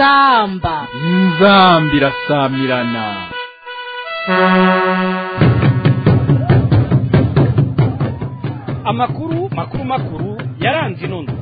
inzamba inzambi irasamirana amakuru makuru makuru yaranze inondo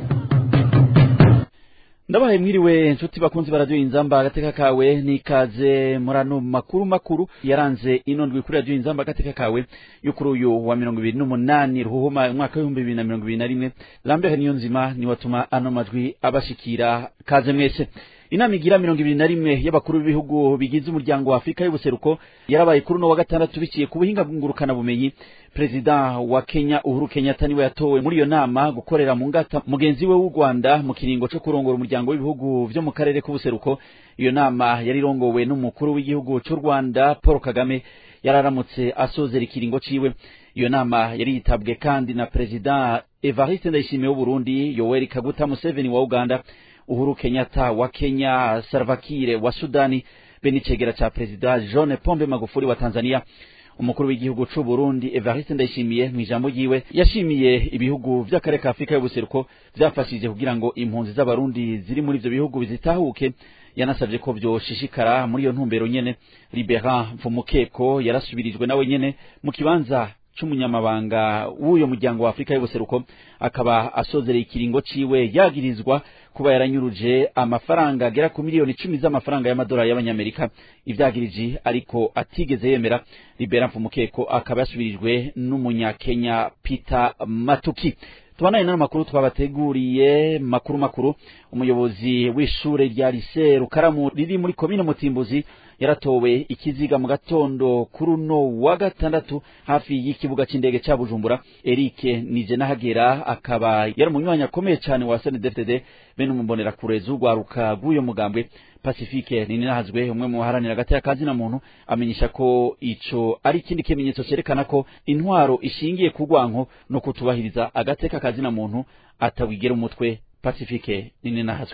ndabahaye mwiriwe nshuti bakunzi baradiyo inzamba agateka kawe nikaze muri ano makuru makuru yaranze ino ndwi kuri radiyo inzamba agateka kawe yo kuri uyu wa mirongo ibiri n'umunani ruhuhuma umwaka w'ibihumbi bibiri na mirongo ibiri na rimwe lambert niyo nzima niwe atuma ano majwi abashikira kaze mwese inama igira mirongo ibiri na rimwe y'abakuru b'ibihugu bigize umuryango wa afurika y'ubuseruko yarabaye kuri uno wa gatandatu biciye ku buhinga ngurukanabumenyi perezida wa kenya uhuru kenyatta niwe yatowe muri iyo nama gukorera mu ngata mugenzi we w'u rwanda mu kiringo cyo kurongora umuryango w'ibihugu vyo mu karere k'ubuseruko iyo nama yari irongowe n'umukuru w'igihugu cy'u rwanda paul kagame yararamutse asozera ikiringo ciwe iyo nama yari yitabwe kandi na perezida evariste ndayishimiye w'uburundi yoweri kaguta museveni wa uganda uhuru kenyatta wa kenya salvakire wa sudani be n'icegera ca perezida john pombe magufuri wa tanzania umukuru w'igihugu c'u burundi evariste ndayishimiye mu ijambo ryiwe yashimiye ibihugu vy'akarere ka afurika y'ubuseruko vyafashije kugira ngo impunzi z'abarundi ziri muri ivyo bihugu bizitahuke yanasavye ko vyoshishikara muri iyo ntumbero nyene liberan mvumukeko yarasubirijwe nawe nyene mu kibanza c'umunyamabanga w'uyo muryango wa afurika y'ubuseruko akaba asozereye ikiringo ciwe yagirizwa kuba yaranyuruje amafaranga agera ku miliyoni icumi z'amafaranga y'amadolari y'abanyamerika ivyagiriji ariko atigeze yemera libera mfumukeko akaba yasubirijwe n'umunyakenya peter matuki tubanaye n'ano makuru twabateguriye makuru makuru umuyobozi w'ishure rya lise rukaramu riri muri komine mutimbuzi yaratowe ikiziga mu gatondo kuri uno wa gatandatu hafi y'ikibuga c'indege ca bujumbura erike nije nahagera akaba yari umunywanyi akomeye cane wa snedfdd bene umumbonerakure z'urwaruka rw'uyo mugambwe pacifique ninahazwe umwe mu baharanira hagati y'akazi na muntu amenyesha ko ico ari ikindi kimenyetso cerekana ko intwaro ishingiye ku rwanko no kutubahiriza agateka kazi na muntu atawigera umutwe pacifique ninahazwe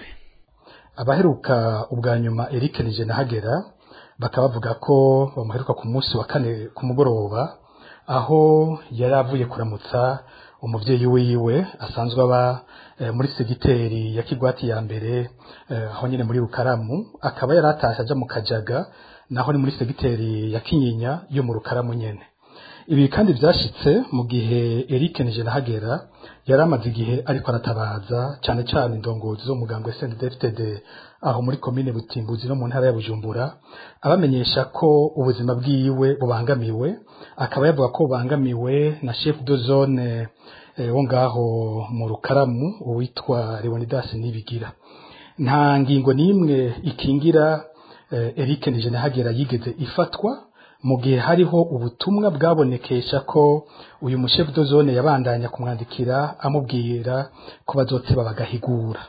abaheruka ubwa nyuma Eric nije nahagera bakaba bavuga ko bamuheruka ku munsi wa kane ku mugoroba aho yari avuye kuramutsa umuvyeyi wiwe asanzwe aba e, muri segiteri ya Kigwati ya mbere e, aho nyene muri Rukaramu akaba yari atasha aja mu Kajaga naho ni muri segiteri ya Kinyinya yo mu Rukaramu nyene ibi kandi vyashitse mu gihe Eric nije nahagera yari amaze igihe ariko aratabaza cyane cyane indongozi zo muganga SNDFTD aho muri komine Butimbuzi no mu ntara ya Bujumbura abamenyesha ko ubuzima bwiwe bubangamiwe akaba yavuga ko bubangamiwe na chef de zone eh, wo ngaho mu Rukaramu uwitwa Leonidas Nibigira nta ngingo n'imwe ikingira eh, Eric nije nahagera yigeze ifatwa mu gihe hariho ubutumwa bwabonekesha ko uyu mushefu de zone yabandanya kumwandikira amubwira ko bazoteba bagahigura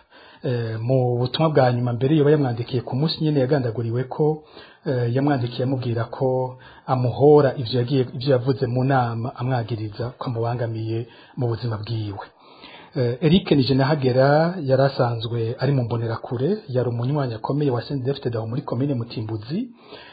mu butumwa bwa nyuma mbere yoba yamwandikiye ku munsi nyine yagandaguriwe ko yamwandikiye amubwira ko amuhora ivyo yagiye ivyo yavuze mu nama amwagiriza ko amubangamiye mu buzima bwiwe Eric nije nahagera yari asanzwe ari mu mbonerakure yari umunywanyi akomeye wa CNDD-FDD muri komine Mutimbuzi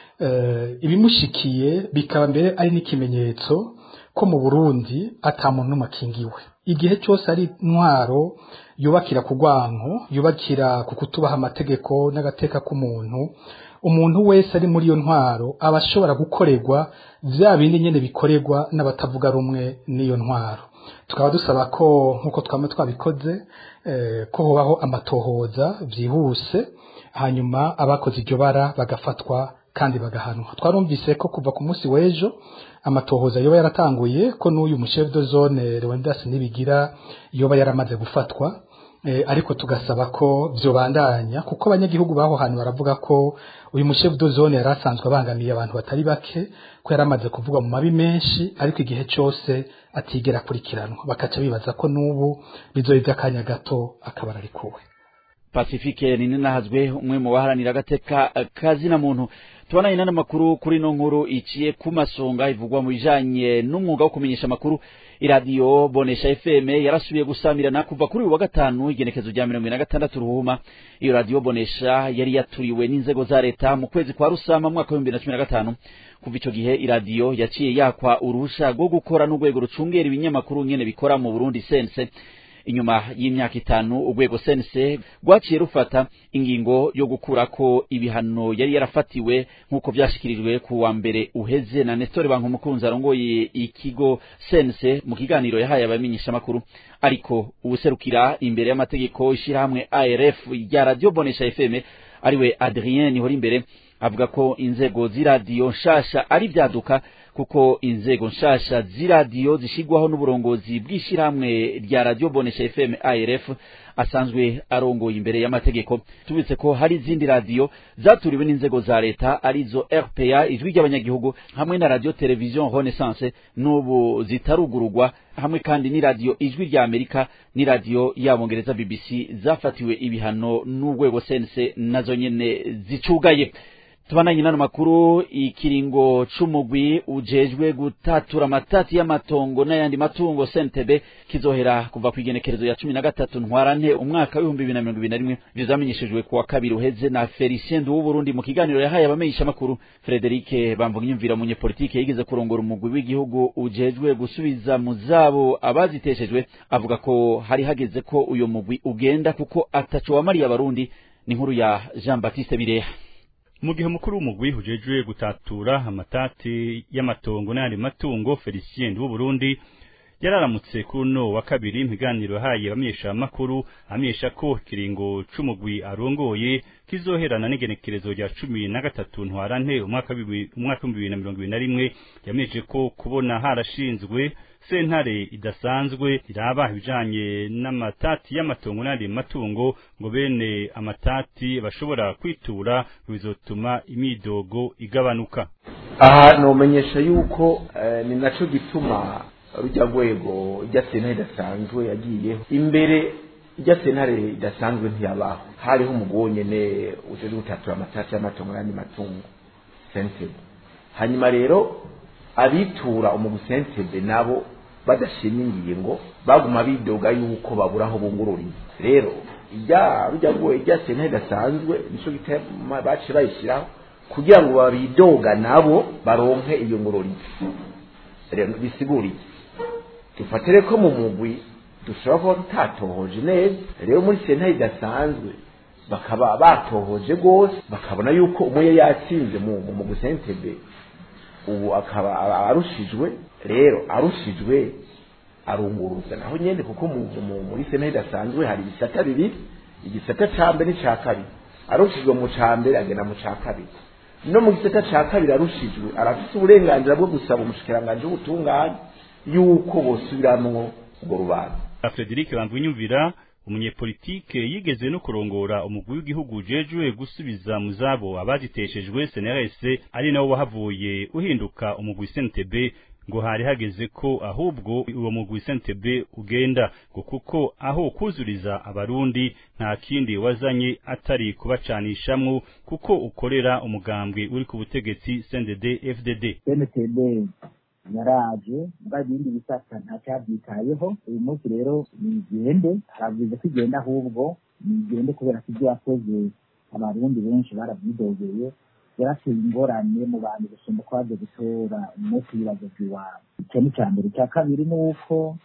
ibimushikiye bikaba mbere ari n'ikimenyetso ko mu burundi ata muntu n'umwe akingiwe igihe cyose ari intwaro yubakira ku rwanko yubakira ku kutubaha amategeko n'agateka k'umuntu umuntu wese ari muri iyo ntwaro aba ashobora gukorerwa bya bindi nyine bikorerwa n'abatavuga rumwe n'iyo ntwaro tukaba dusaba ko nk'uko twaba twabikoze ko hubaho amatohoza byihuse hanyuma abakoze iryo bara bagafatwa kandi bagahanwa twarumvise ko kuva ku munsi w'ejo amatohoza yoba yaratanguye ko n'uyu mushefu de zone Leonidas Nibigira yoba yaramaze gufatwa e, ariko tugasaba ko vyobandanya kuko abanyagihugu baho hantu baravuga ko uyu mushefu de zone yari asanzwe abangamiye abantu batari bake ko yaramaze kuvugwa mu mabi menshi ariko igihe cyose atigera akurikiranwa bakaca bibaza ko n'ubu bizoba ivy'akanya gato akaba ararikuwe pacifique ninahazwe umwe mu baharanira agateka kazi na muntu tubanaye n'ano makuru kuri no nkuru iciye ku masonga ivugwa mu bijanye n'umwuga wo kumenyesha amakuru iradiyo bonesha fm yarasubiye gusamirana kuva kuri uyu wa gatanu igenekezo rya mirongo ine na gatandatu ruhuma iyo radiyo bonesha yari yaturiwe n'inzego za leta mu kwezi kwa rusama mwaka w'ibihumbi bibiri na cumi na gatanu kuva ico gihe iradiyo yaciye yakwa uruhusha rwo gukora n'urwego rucungera ibinyamakuru nyene bikora mu burundi sense inyuma y'imyaka itanu urwego sense rwaciye rufata ingingo yo gukurako ibihano yari yarafatiwe nk'uko vyashikirijwe ku wa mbere uheze na Nestor Bankumukunzi arongoye ikigo sense mu kiganiro yahaye abamenyeshamakuru ariko ubuserukira imbere y'amategeko ishirahamwe ARF rya radio Bonesha FM ariwe Adrien Nihorimbere avuga ko inzego z'iradiyo nshasha ari vyaduka kuko inzego nshasha z'iradiyo zishigwaho n'uburongozi bw'ishirahamwe rya radio Bonesha FM ARF asanzwe arongoye imbere y'amategeko tubitse ko hari izindi radiyo zaturiwe n'inzego za leta arizo RPA ijwi ry'abanyagihugu hamwe na radio television Renaissance n'ubu zitarugurugwa hamwe kandi ni radiyo ijwi rya Amerika ni radiyo y'abongereza BBC zafatiwe ibihano n'urwego sense nazo nyene zicugaye tubananye n'ano makuru ikiringo c'umugwi ujejwe gutatura amatati y'amatongo n'ayandi matungo sentebe kizohera kuva ku igenekerezo ya cumi na gatatu ntwarante umwaka w'ibihumbi bibiri na mirongo ibiri na rimwe ivyo vyamenyeshejwe ku wa kabiri uheze na felicien nduw'uburundi mu kiganiro yahaye abamenyeshamakuru frederike bamvunyumvira umunyepolitike yigeze kurongora umugwi w'igihugu ujejwe gusubiza mu zabo abaziteshejwe avuga ko hari hageze ko uyo mugwi ugenda kuko ataco wamariye abarundi ni inkuru ya jean baptiste bireha mu gihe umukuru w'umugwi ujejwe gutatura amatati y'amatongo n'ayandi matungo Felicien w'u Burundi yararamutse kuri uno wa kabiri impiganiro yahaye abamenyesha amakuru amenyesha ko kiringo c'umugwi arongoye kizoherana n'igenekerezo rya cumi na gatatu ntwarante umwaka w'ibihumbi bibiri na mirongo ibiri na rimwe yamenyeshe ko kubona harashinzwe sentare idasanzwe iraba ibijanye n'amatati y'amatongo n'andi matungo ngo bene amatati bashobora kwitura bizotuma imidogo igabanuka aha nomenyesha yuko ni naco gituma rujya rwego rya sentare idasanzwe yagiyeho imbere rya sentare idasanzwe ntiyabaho hariho umugabo nyene uje gutatura amatati y'amatongo n'andi matungo sentebe hanyuma rero abitura umugusentebe nabo badashimye ingingo baguma bidoga yuko babura aho bungururiye rero ijya rujya rwoye rya sentare idasanzwe nico gituma baciye bayishyiraho kugira ngo babidoga nabo baronke iyo ngururiye rero bisiguriye dufatire ko mu mugwi dushobora kuba tutatohoje neza rero muri sentare idasanzwe bakaba batohoje rwose bakabona yuko umwe yatsinze mu mugwi sentebe ubu akaba arushijwe rero arushijwe arunguruza naho nyene kuko muri sentare idasanzwe hari ibisata bibiri igisata ca mbere n'ica kabiri arushijwe mu ca mbere agenda mu ca kabiri no mu gisata ca kabiri arushijwe arafise uburenganzira bwo gusaba umushikiranganji w'ubutungane yuko bosubiramwo urwo rubanza Frederic Bamvunyumvira umunyepolitike yigeze no kurongora umugwi w'igihugu ujejwe gusubiza mu zabo abaziteshejwe CNRS ari nawo wahavuye uhinduka umugwi CNTB ngo hari hageze ko ahubwo uwo mugwi CNTB ugenda ngo kuko aho kuzuriza abarundi nta kindi wazanye atari kubacanishamwo kuko ukorera umugambwe uri ku butegetsi CNDD FDD CNTB yaraje mba ibindi bisata ntacabyitayeho uyu munsi rero nigende aravuze ko igenda ahubwo nigende kubera ko ibyo yakoze abarundi benshi barabyidogeye yarateye ingorane mu bantu gusumba ko baje gutora umunsi w'ibibazo by'iwabo icyo ni icya mbere icya kabiri ni uko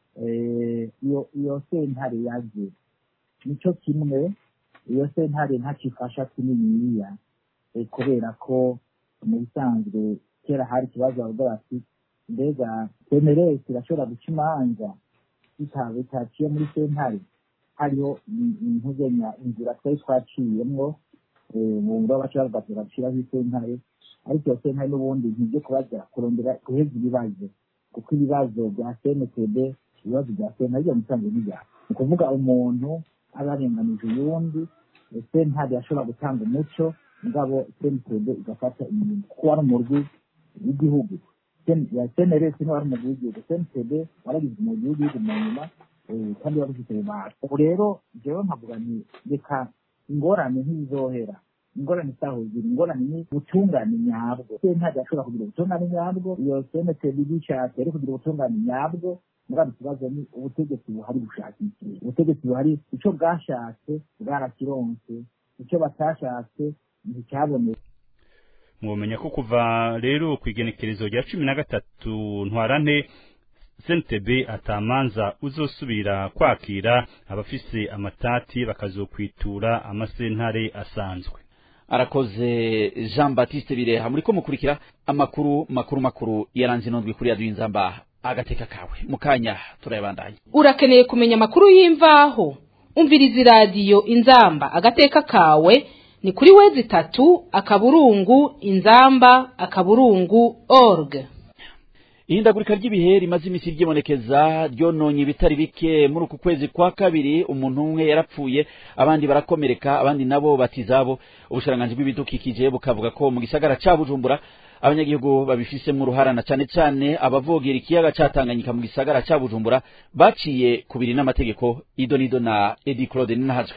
iyo iyo sentare yaje nicyo kimwe iyo sentare ntakifasha kininiya kubera ko mu bisanzwe kera hari ikibazo bavuga bati mbega semeresi irashobora guca imanza bitaciye muri sentare hariho intuzenya inzira twari twaciyemwo mu ngo baca bavuga ati baciraho isentare ariko iyo sentare n'ubundi ntibyo kubaza kurondera guheza ibibazo kuko ibibazo bya cntb ibibazo bya sentare byo musanzwe n'ibyaha ni ukuvuga umuntu aba arenganije uyundi sentare yashobora gutanga umuco mugabo cntb igafata inyuma kuko wari umurwi w'igihugu ya cnrs niwe wari umurwi w'igihugu cntb waragize umurwi w'igihugu mu nyuma kandi wari ufite rubanda ubu rero jewe nkavuga nti reka ingorane ntizohera ingorane zaho ziri ingorane ni ubutungane nyabwo sentare ashobora kugira ubutungane nyabwo iyo cntb bishatse ari kugira ubutungane nyabwo mugabo ikibazo ni ubutegetsi buhari bushaka iki ubutegetsi buhari icyo bwashatse bwarakironse icyo batashatse nticyabonetse mwomenya ko kuva rero ku igenekerezo rya cumi na gatatu ntwarante sentebe atamanza uzosubira kwakira abafise amatati bakazokwitura amasentare asanzwe arakoze jean baptiste bireha muriko mukurikira amakuru makuru makuru yaranze inondwi kuri radiyo inzamba agateka kawe mu kanya turayabandanya urakeneye kumenya amakuru y'imvaho umviriza iradiyo inzamba agateka kawe ni kuri wezi itatu akaburungu inzamba akaburungu org ihindagurika ry'ibihe rimaze iminsi ryibonekeza ryononye ibitari bike muri uku kwezi kwa kabiri umuntu umwe yarapfuye abandi barakomereka abandi nabo batizabo ubushiranganji bw'ibidukikije bukavuga ko mu gisagara ca bujumbura abanyagihugu babifisemo uruhara na cane cane abavogera ikiyaga ca Tanganyika mu gisagara ca bujumbura baciye kubiri n'amategeko ido nido na edi claude ninahazwe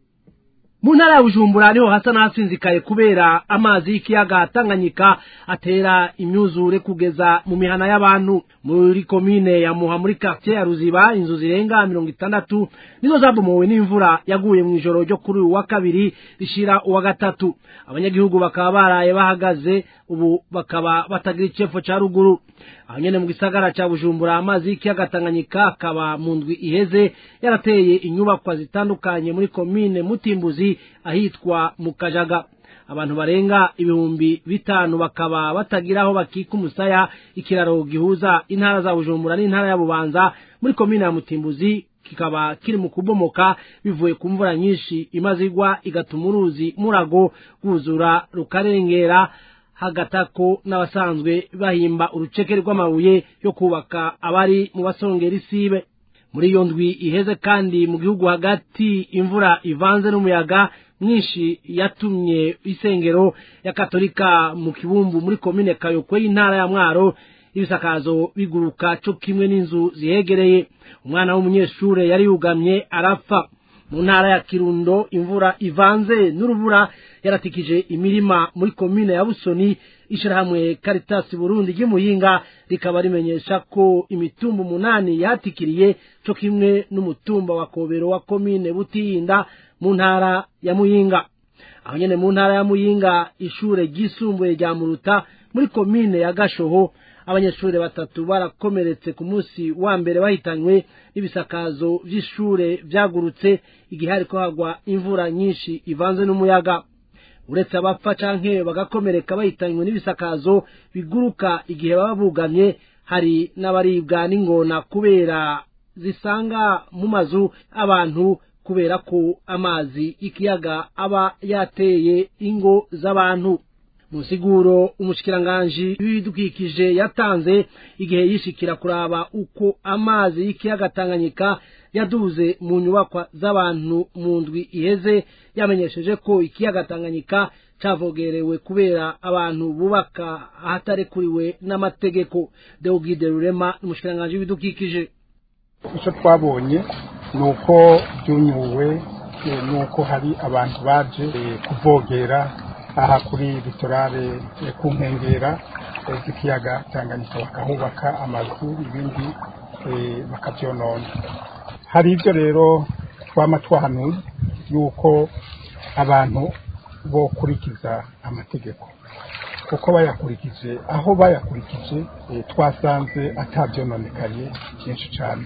mu ntara ya bujumbura niho hasa n'ahasinzikaye kubera amazi y'ikiyaga tanganyika atera imyuzure kugeza mu mihana y'abantu muri komine ya muha muri quartier ya ruziba inzu zirenga mirongo itandatu nizo zabomowe n'imvura yaguye mu ijoro ryo kuri uyu wa kabiri rishira uwa gatatu abanyagihugu bakaba baraye bahagaze ubu bakaba batagira icefo ca ruguru aho nyene mu gisagara ca bujumbura amazi y'ikiyaga tanganyika akaba mu ndwi iheze yarateye inyubakwa zitandukanye muri komine mutimbuzi ahitwa mu kajaga abantu barenga ibihumbi bitanu bakaba batagira aho bakika umusaya ikiraro gihuza intara za bujumbura n'intara ya bubanza muri komine ya mutimbuzi kikaba kiri mu kubomoka bivuye ku mvura nyinshi imaze igwa igatuma uruzi murago rwuzura rukarengera hagatako n'abasanzwe bahimba uruceke rw'amabuye yo kubaka abari mu basongera isibe muri iyo ndwi iheze kandi mu gihugu hagati imvura ivanze n'umuyaga mwinshi yatumye isengero ya katolika mu kibumbu muri komine kayokwe y'intara ya mwaro ibisakazo biguruka co kimwe n'inzu zihegereye umwana w'umunyeshure yari yugamye arapfa mu ntara ya kirundo imvura ivanze n'urubura yaratikije imirima muri komine ya busoni ishirahamwe Caritas Burundi ry'Imuyinga rikaba rimenyesha ko imitumba umunani yatikiriye co kimwe n'umutumba wa Kobero wa komine Butihinda mu ntara ya Muyinga aho nyene mu ntara ya Muyinga ishure ryisumbuye rya Muruta muri komine ya Gashoho abanyeshuri batatu barakomeretse ku munsi wa mbere bahitanywe n'ibisakazo vy'ishure vyagurutse igihe hariko hagwa imvura nyinshi ivanze n'umuyaga uretse abapfa canke bagakomereka bahitanywe n'ibisakazo biguruka igihe baba bugamye hari n'abaribwa n'ingona kubera zisanga mu mazu abantu kubera ko amazi y'ikiyaga aba yateye ingo z'abantu musiguro umushikiranganji w'ibidukikije yatanze igihe yishikira kuraba uko amazi y'ikiyaga Tanganyika yaduze mu nyubakwa z'abantu mu ndwi iheze yamenyesheje ko ikiyaga Tanganyika cavogerewe kubera abantu bubaka ahatarekuriwe n'amategeko Deogide Rurema umushikiranganji w'ibidukikije icyo twabonye ni uko byunyuwe ni uko hari abantu baje kuvogera aha kuri litorale ku nkengera z'ikiyaga Tanganyika bakahubaka amazu ibindi bakabyonona hari ibyo rero twama twahanuye yuko abantu bokurikiza amategeko kuko bayakurikije aho bayakurikije twasanze atabyononekaye byinshi cyane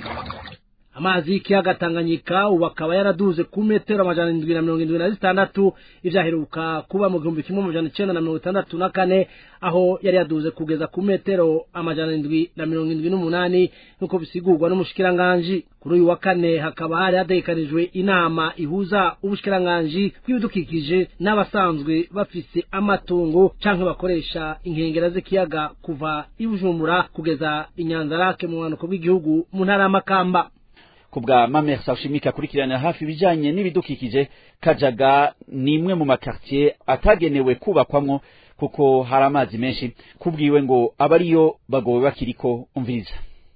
amazi y'ikiyaga Tanganyika ubu akaba yaraduze ku metero amajana indwi na mirongo indwi na zitandatu ivyaheruka kuba mu gihumbi kimwe amajana icenda na mirongo itandatu na kane aho yari yaduze kugeza ku metero amajana indwi na mirongo indwi n'umunani nk'uko bisigurwa n'umushikiranganji kuri uyu wa kane hakaba hari hategekanijwe inama ihuza ubushikiranganji bw'ibidukikije n'abasanzwe bafise amatungo canke bakoresha inkengera z'ikiyaga kuva i Bujumbura kugeza i Nyanzarake mu bumanuko bw'igihugu mu ntara y'Amakamba kubwa Mamer Sashimika kurikirana hafi ibijanye n'ibidukikije Kajaga ni imwe mu makartier atagenewe kubakwamwo kuko hari amazi menshi kubwiwe ngo abariyo bagowe bakiriko umviriza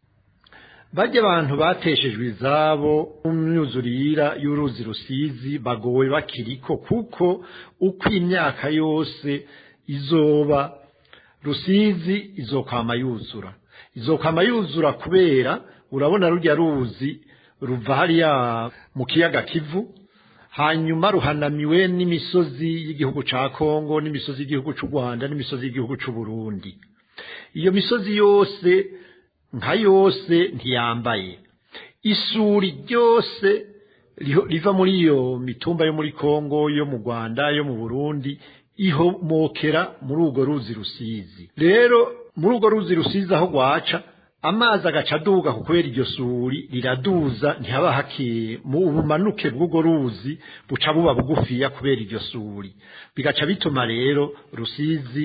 bajya abantu bateshejwe izabo mu myuzurira y'uruzi rusizi bagowe bakiriko kuko uko imyaka yose izoba rusizi izokwama yuzura izokwama yuzura kubera urabona rujya ruzi ruva hariya mu kiyaga kivu hanyuma ruhanamiwe n'imisozi y'igihugu ca Kongo n'imisozi y'igihugu c'u Rwanda n'imisozi y'igihugu c'u Burundi iyo misozi yose nka yose ntiyambaye isuri ryose riva muri iyo mitumba yo muri kongo yo mu rwanda yo mu burundi ihomokera muri urwo ruzi rusizi rero muri urwo ruzi rusizi aho rwaca amazi agaca aduga kubera iryo suri riraduza ntihaba hakeye mu bumanuke bw'urwo ruzi buca buba bugufiya kubera iryo suri bigaca bituma rero rusizi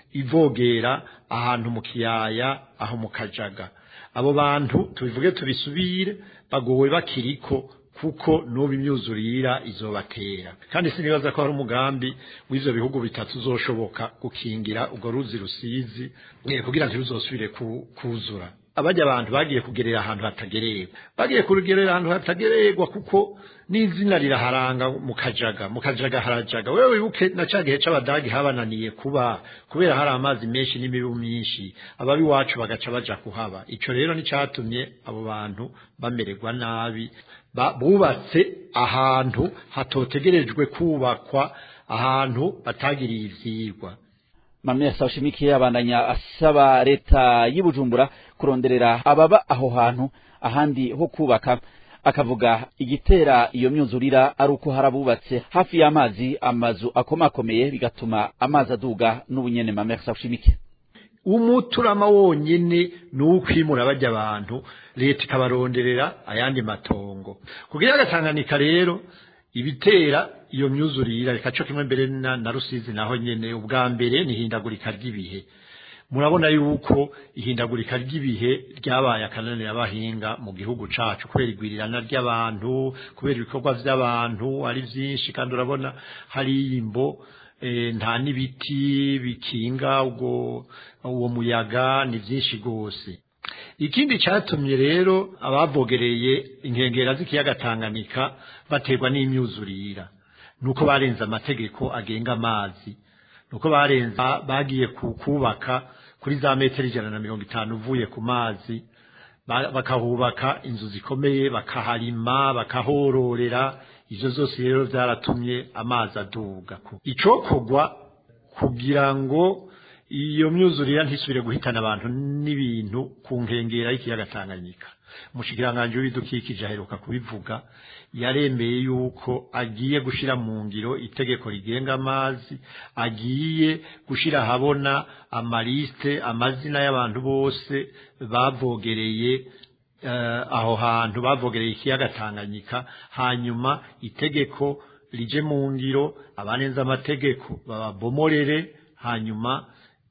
ivogera ahantu mu kiyaya aho mu kajaga abo bantu tubivuge tubisubire bagowe bakiriko kuko n'ubu imyuzurira izobatera kandi sinibaza ko hari umugambi w'ivyo bihugu bitatu uzoshoboka gukingira urwo ruzi rusizi kugira ngo ntiruzosubire kuzura abajya abantu bagiye kugerera ahantu hatagererwa bagiye kugerera ahantu hatagererwa kuko n'izina riraharanga mu kajaga mu kajaga harajaga wewe wibuke na ca gihe c'abadagi habananiye kuba kubera hari amazi menshi n'imibu myinshi ababi wacu bagaca baja kuhaba ico rero nicatumye abo bantu bamererwa nabi bubatse ahantu hatotegerejwe kubakwa ahantu batagiriye ivyigwa Mamia Sashimiki abandanya asaba leta y'Ibujumbura kuronderera ababa aho hantu ahandi ho kubaka akavuga igitera iyo myuzurira ari uko harabubatse hafi y'amazi amazu akomakomeye bigatuma amazi aduga n'ubunyene Mamia Sashimiki umuturama wonyene ni ukwimura bajya abantu leta ikabaronderera ayandi matongo kugira agatanganika rero ibitera iyo myuzurira reka cyo kimwe mbere na, na rusizi naho nyene ubwa mbere ni hindagurika ry'ibihe murabona yuko ihindagurika ry'ibihe ryabaye akananira abahinga mu gihugu cacu kubera igwirirana ry'abantu kubera ibikorwa vy'abantu ari vyinshi kandi urabona hari imbo e, nta n'ibiti bikinga ubwo uwo muyaga ni vyinshi gose ikindi cyatumye rero abavogereye inkengera z'ikiyaga Tanganyika baterwa n'imyuzurira nuko barenze amategeko agenga amazi nuko barenze bagiye kubaka kuri za metero ijana na mirongo itanu uvuye ku mazi bakahubaka inzu zikomeye bakaharima bakahororera ivyo zose rero byaratumye amazi aduga icokogwa kugira ngo iyo myuzurira ntisubire guhitana abantu n'ibintu ku nkengera y'ikiyaga Tanganyika umushikiranganje w'ibidukikije aheruka kubivuga yaremeye yuko agiye gushira mu ngiro itegeko rigenga amazi agiye gushira habona amaliste amazina y'abantu bose bavogereye uh, aho hantu bavogereye ikiyaga Tanganyika hanyuma itegeko rije mu ngiro abanenza amategeko babomorere hanyuma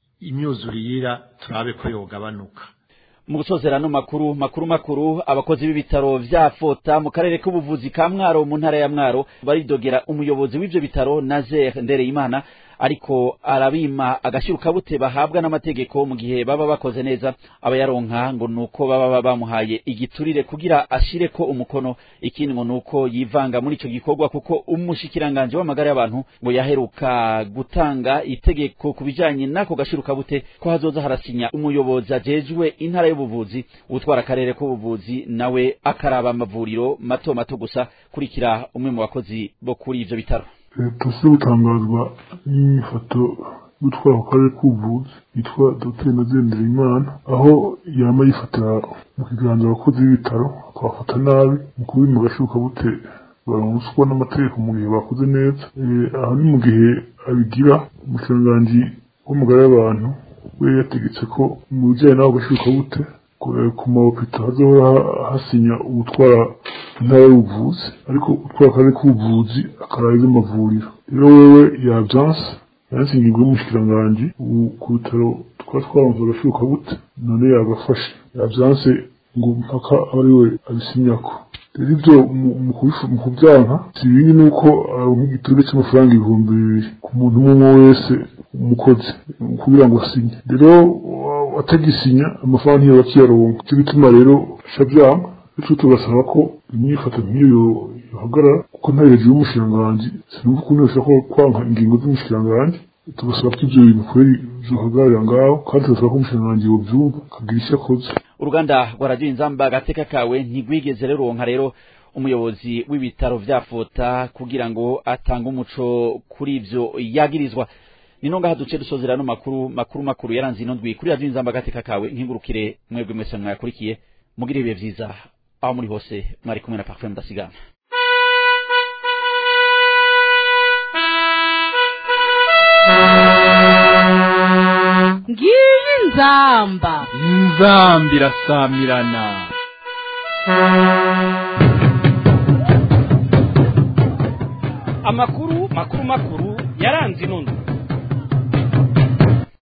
imyuzurira turabe ko yogabanuka mu gusozera no makuru makuru makuru abakozi b'ibitaro vya Fota mu karere k'ubuvuzi ka Mwaro mu ntara ya Mwaro baridogera umuyobozi w'ivyo bitaro Nazer Ndereyimana ariko arabima agashiruka bute bahabwa n'amategeko mu gihe baba bakoze neza abayaronka ngo nuko baba bamuhaye igiturire kugira ashire ko umukono ikindi ngo nuko yivanga muri ico gikorwa kuko umushikiranganje w'amagara y'abantu ngo yaheruka gutanga itegeko kubijanye nako gashiruka bute ko hazoza harasinya umuyobozi ajejwe intara y'ubuvuzi utwara akarere k'ubuvuzi nawe akaraba amavuriro mato mato gusa kurikira umwe mu bakozi bo kuri ivyo bitaro leta si gutangazwa n'ifoto gutwara ku karere k'ubuvuzi yitwa dr nazendera imana aho yama yifatira mu kiganza abakozi b'ibitaro akabafata nabi mu kubima agashuka bute baronswa n'amategeko mu gihe bakoze neza aho ni mu gihe abigira umukiranganji w'umugara y'abantu we yategetse ko mu bijyanye n'aho gashuka bute ku mawopita hazohora hasinya ubutwara intara y'ubuvuzi ariko utwara akarere k'ubuvuzi akarara iz'amavuriro rero wewe yavyanse yansinyirwa n'umushikiranganji ku bitaro twari twaronse agashuka bute none yagafashe yavyanse ngo mpaka ari we abisinyako rero ivyo mu kubyanka si ibindi nuko aronka igiturire c'amafaranga ibihumbi bibiri ku muntu umwe wese umukozi kugira ngo asinye rero atagisinya amafaranga ntiyo bakiyaronka cyo bituma rero aca vyanga bityo tugasaba ko imyifato nk'iyo yohagarara kuko nta hejuru y'umushikiranganji sinumva ukuntu yoshobora kwanka ingingo z'umushikiranganji tugasaba ko ivyo bintu kweri vyohagararira ngaho kandi tugasaba ko umushikiranganji yovyumva akagira icyo akoze uruganda rwa radiyo inzamba agateka kawe ntigwigeze ruronka rero umuyobozi w'ibitaro vya fota kugira ngo atange umuco kuri ivyo yagirizwa ni nonga haduce dusozera no makuru makuru makuru yaranze ino ndwi kuri radio inzamba gateka kawe nkingurukire mwebwe mwese mwayakurikiye mugire ibihe vyiza aho muri hose mwari kumwe na parfum ndasigana ngiyi nzamba inzamba irasamirana amakuru makuru makuru yaranze ino ndwi